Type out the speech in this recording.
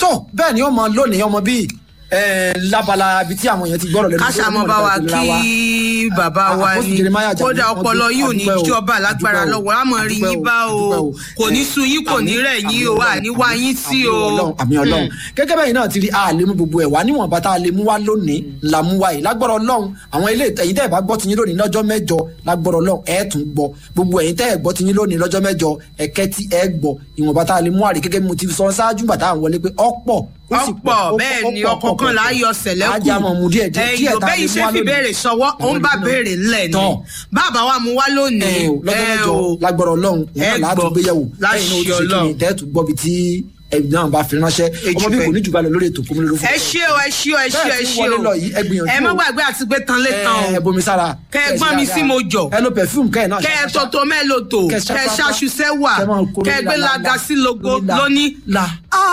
tó bẹ́ẹ̀ ni ọmọ lónìí ọmọ bíi ẹ, lábala ibi tí àwọn èèyàn ti gbọ́rọ̀ lẹ́nu. káṣá mọ bá wa kí bàbá wa Àpọ́sù ni Jeremiah Àjàdí, kódà wọ́n ọpọlọ dúpẹ́, yìí ò ní àdúpẹ́ o, jọba lágbára àdúpẹ́ o, lọ́wọ́ àmọ́ rí àdúpẹ́ yín o, bá o àdúpẹ́ o. kò ní sun yín kò ní Àmín, rẹ̀ yín o àmín àní wá yín sí o. àmì ọlọ́run àmì ọlọ́run gẹ́gẹ́ bẹ́ẹ̀ náà ti rí a lè mú gbogbo ẹ̀ wá níwọ̀nba tá a lè mú wá lónìí la mú wá yìí lágbọ́rọ̀ ọlọ́run àwọn ilé ẹ̀yin tẹ́ ẹ̀ bá gbọ́ tiyín lónìí lọ́jọ́ mẹ́jọ lágbọ́rọ̀ ọlọ́run ẹ̀ tún gbọ́ gbogbo ẹ̀yin tẹ́ ẹ̀ gbọ́ tiyín lónìí lọ́jọ́ mẹ́jọ ẹ̀kẹ́ tí ẹ̀ gbọ́ ìwọ̀nba tá a lè mú wá rí gẹ́gẹ́ bí mo ti sọ ṣáájú gbà tá à ń wọlé pé ọ̀pọ̀ ó sì pọ̀, ọ̀pọ̀ ó bẹ́ẹ̀ pọ̀, ni ó pọ̀, ọkọ̀ ó kan pọ̀, là á ó yọ pọ̀. sẹ̀lẹ̀ kù ajá mọ̀ mú díẹ̀ díẹ̀ díẹ̀ ẹ̀yìn tá a lè bẹ́ẹ̀ mú ṣe wá fi lónìí. béèrè sọwọ́ ó ń bá béèrè ńlẹ̀ ni Tán. bàbá wa mú wá lónìí ẹ o lọ́jọ́ ẹ mẹ́jọ o. lágbọ́rọ̀ ọlọ́run òun ẹ náà láti gbọ́, gbéyàwó láṣẹ lẹ́yìn náà ó ti ṣe kí ni Ọlọ́run. tẹ́ẹ̀tù gbọ́ bí tí ẹ̀yìn náà bá fi ránṣẹ́ ọmọ bí Ejúfẹ́. kò ní jù balẹ̀ lórí ètò kòmílẹ̀ lófún. ẹ ṣé o ẹ ṣé o ẹ ṣé o Bẹ́ẹ̀ ẹ tí ṣé wọlé o lọ yìí, ẹ gbìyànjú ẹ má o. gbàgbé àti gbé tán lé tán o ẹ bomi sára kẹ ẹ gbọ́n mi sí mo jọ ẹ lo perfume kẹ ẹ náà kẹ ẹ tọ́tọ́ mẹ́lòtò Kẹ kẹ ẹ ṣapapa. ṣaṣu sẹ́wà Kẹ máa kó kẹ ẹ lórí gbé la, la, laga la. sí logo Lórí la. lóní La.